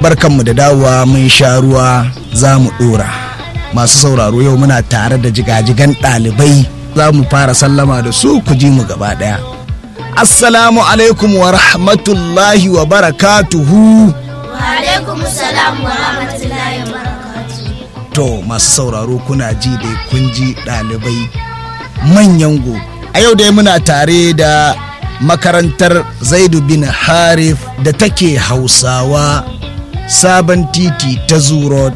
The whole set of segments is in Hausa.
barkanmu da dawowa mun sha ruwa za mu dora masu sauraro yau muna tare da jigajigan ɗalibai za mu fara sallama da su ku ji mu gaba ɗaya assalamu alaikum wa rahmatullahi wa barakatuhu alaikum salam wa rahmatullahi wa barakatuhu to masu sauraro kuna ji da kun ji ɗalibai manyan go a yau dai muna tare da makarantar zaidu bin harif da take hausawa sabon titi ta zuro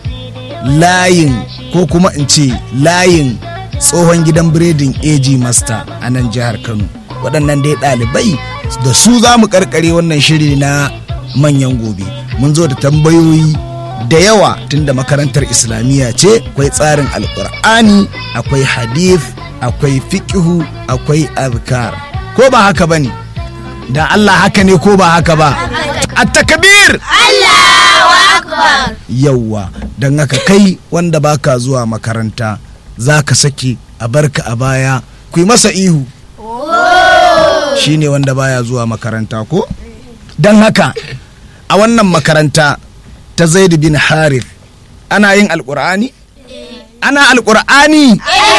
layin ko kuma in ce layin tsohon gidan biredin AG Master a nan jihar Kano waɗannan dai ɗalibai da su za mu karkare wannan shiri na manyan gobe mun zo da tambayoyi da yawa tunda makarantar islamiyya ce akwai tsarin alkur'ani akwai hadith akwai fiƙihu akwai azkar ko ba haka ba ne da Allah haka ne ko ba haka ba a takabir Allahu akbar yauwa don haka kai wanda baka zuwa makaranta za ka sake a barka a baya ku yi masa ihu shi ne wanda baya zuwa makaranta ko don haka a wannan makaranta ta zaidu bin harith ana yin alkur'ani ana alkur'ani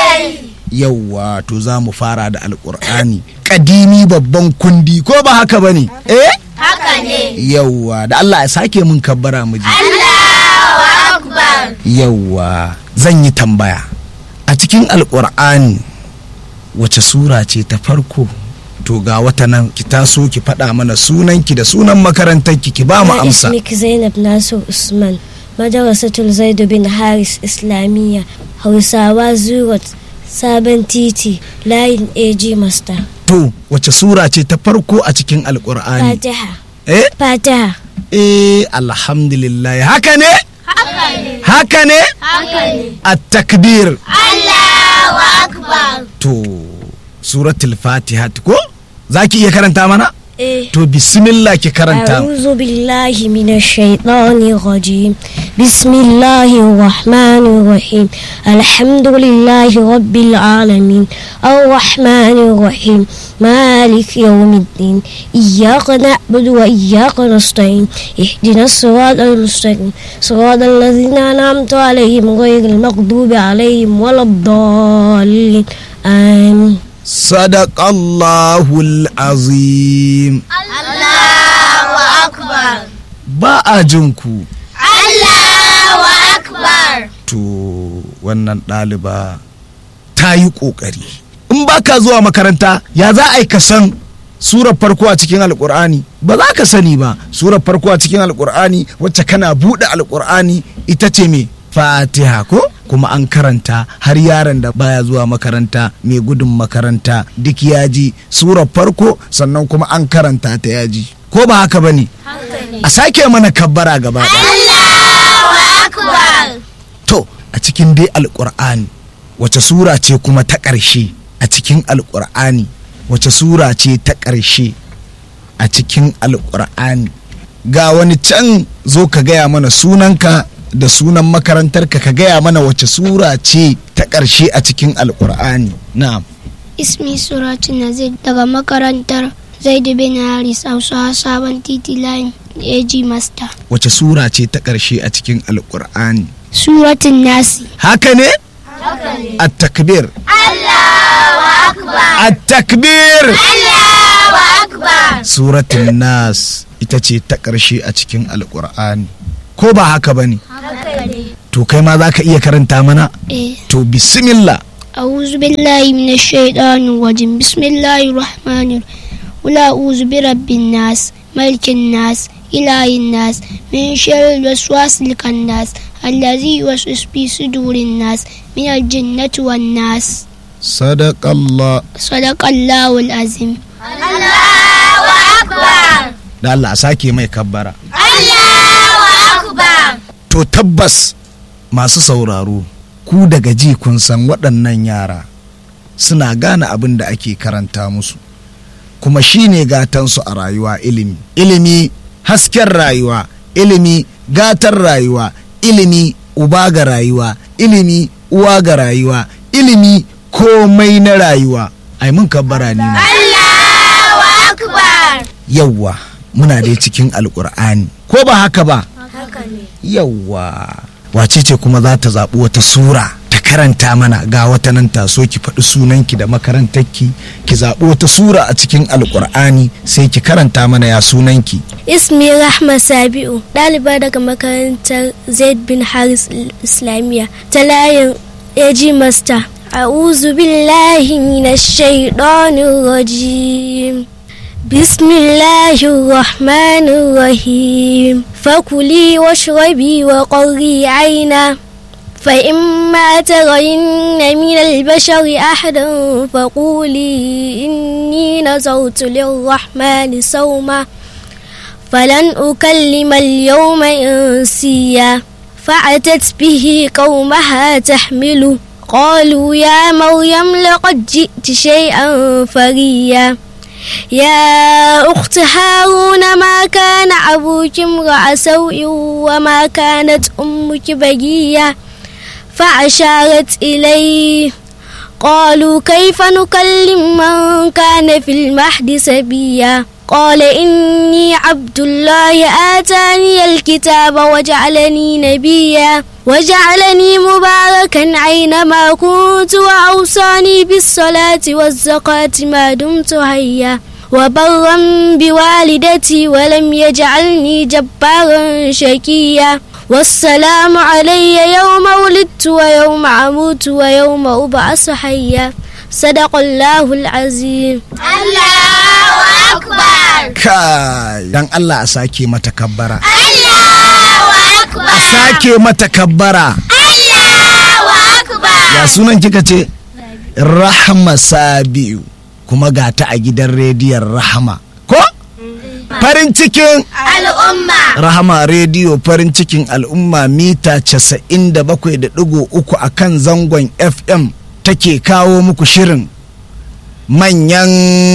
yauwa to za mu fara da alkur'ani kadimi babban kundi ko ba haka ba ne eh haka ne yauwa da allah ya sake mun kabbara mu ji Allahu akbar yauwa zan yi tambaya a cikin alkur'ani wace sura ce ta farko to ga wata nan ki taso ki faɗa mana sunanki da sunan makarantarki ki ba mu أنا amsa اسمك زينب ناصر عثمان مدرسة زيد بن حارس إسلامية هوساوا زورت سابن تيتي لاين ايجي ماستر to wace sura ce ta farko a cikin alkur'ani فاتحة eh فاتحة eh alhamdulillah haka ne haka ne haka ne haka ne at-takbir Allahu akbar to suratul fatiha ko zaki iya karanta mana إيه to bismillah ki karanta أعوذ بالله من الشيطان الرجيم بسم الله الرحمن الرحيم الحمد لله رب العالمين الرحمن الرحيم مالك يوم الدين إياك نعبد وإياك نستعين اهدنا الصراط المستقيم صراط الذين أنعمت عليهم غير المغضوب عليهم ولا الضالين آمين sadaqallahul azim Allahu akbar ba a jin ku Allahu akbar to wannan ɗaliba ta yi ƙoƙari in ba ka zuwa makaranta ya za a yi ka san surar farko a cikin alƙur'ani ba za ka sani ba surar farko a cikin alƙur'ani wacce kana buɗe alƙur'ani ita ce me fatiha ko kuma an karanta har yaron da baya zuwa makaranta mai gudun makaranta duk ya ji surar farko sannan kuma an karanta ta ya ji ko ba haka ba ne a sake mana kabbara gaba ɗaya Allahu akbar To, a cikin dai alƙur'ani wace sura ce kuma ta ƙarshe a cikin alƙur'ani wace sura ce ta ƙarshe a cikin alƙur'ani ga wani can zo ka gaya mana sunanka da sunan makarantarka ka gaya mana wace sura ce ta ƙarshe a cikin alƙur'ani na'am Ismi Suratu Nazir daga makarantar Zaidu bin Haris Hausawa Sabon Titi Line AG Master. wace sura ce ta ƙarshe a cikin alƙur'ani Suratun Nasi. haka ne at-takbir Allahu akbar at-takbir Allahu akbar suratul nas ita ce ta ƙarshe a cikin alƙur'ani ko ba haka ba ne to kai ma za ka iya karanta mana Eh. to bismillah أعوذ بالله من الشيطان الرجيم بسم الله الرحمن الرحيم قل أعوذ برب الناس ملك الناس إله الناس من شر الوسواس الخناس الذي يوسوس في صدور الناس من الجنة والناس sadaqallah صدق الله العظيم Allahu akbar da Allah a sake mai kabbara Allahu akbar to tabbas masu sauraro ku daga ji kun san waɗannan yara suna gane abin da ake karanta musu kuma shine gatansu a rayuwa ilimi ilimi hasken rayuwa ilimi gatar rayuwa ilimi uba ga rayuwa ilimi uwa ga rayuwa ilimi komai na rayuwa ai mun kabbara ni ma Allahu akbar yawwa muna dai cikin alkur'ani ko ba haka ba yawwa wace ce kuma za ta zaɓi wata sura ta karanta mana ga wata nan taso ki faɗi sunanki da makarantarki ki zaɓi wata sura a cikin alƙur'ani sai ki karanta mana ya sunanki Ismi Rahma Sabi'u, ɗaliba daga makarantar Zaid bin Haris Islamiyya ta layin AG Master. A'udhu billahi minash shaitanir rajim. Bismillahir rahmanir rahim. Fakuli washrabi wa qarri aina. فإما ترين من البشر أحدا فقولي إني نذرت للرحمن صوما فلن أكلم اليوم إنسيا فأتت به قومها تحمله قالوا يا مريم لقد جئت شيئا فريا يا أخت هارون ما كان أبوك امرأ سوء وما كانت أمك بغيا فأشارت إليه قالوا كيف نكلم من كان في المهد سبيا قال إني عبد الله آتاني الكتاب وجعلني نبيا وجعلني مباركا أينما كنت وأوصاني بالصلاة والزكاة ما دمت حيا وبرا بوالدتي ولم يجعلني جبارا شكيا والسلام علي يوم ولدت ويوم أموت ويوم أبعث حيا صدق الله العظيم Allahu Akbar. kai dan Allah a sake mata kabbara Allahu Akbar. a sake mata kabbara Allahu Akbar. ya sunan kika ce rahama sabiu kuma ga ta a gidan rediyon rahama ko farin cikin Al'umma. rahama rediyo farin cikin al'umma mita 97.3 a kan zangon fm take kawo muku shirin manyan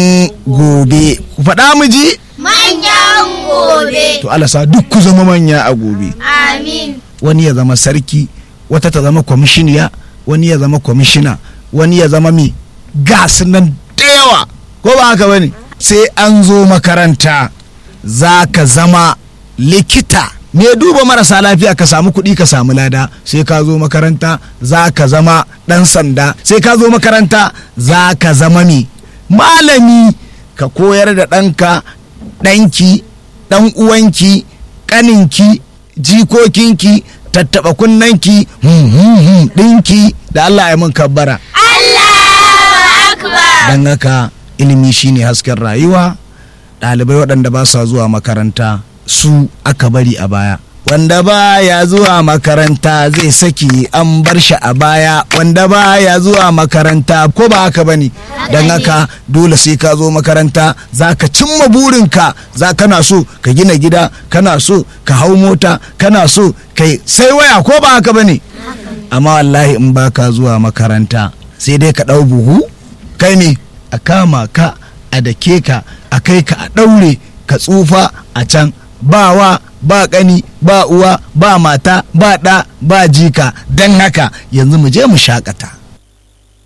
gobe ku faɗa mu ji Manyan gobe. to alasa duk ku zama manya a gobe Amin. wani ya zama sarki wata ta zama kwamishiniya wani ya zama kwamishina wani ya zama mi gas nan da yawa ko ba haka bane sai an zo makaranta za ka zama likita me duba marasa lafiya ka samu kuɗi ka samu lada sai ka zo makaranta za ka zama ɗan sanda sai ka zo makaranta za ka zama mi malami ka koyar da ɗanka ɗanki ɗan uwanki ƙaninki jikokinki tattaɓa kunnanki hmm, hmm, hmm, ɗinki da Allah ya mun kabbara Allahu Akbar. don haka ilimi shine hasken rayuwa ɗalibai waɗanda ba sa zuwa makaranta su aka bari a baya wanda ba ya zuwa makaranta zai saki an bar shi a baya wanda ba ya zuwa makaranta ko ba haka bane don haka dole sai ka zo makaranta za ka cimma burinka za kana so ka gina gida kana so ka hau mota kana so kai sai waya ko ba haka bane amma wallahi in ba ka zuwa makaranta sai dai ka ɗau buhu kai ne a kama ka a dake ka a kai ka a ɗaure ka tsufa a can ba wa ba ƙani ba uwa ba mata ba ɗa ba jika don haka yanzu mu je mu shakata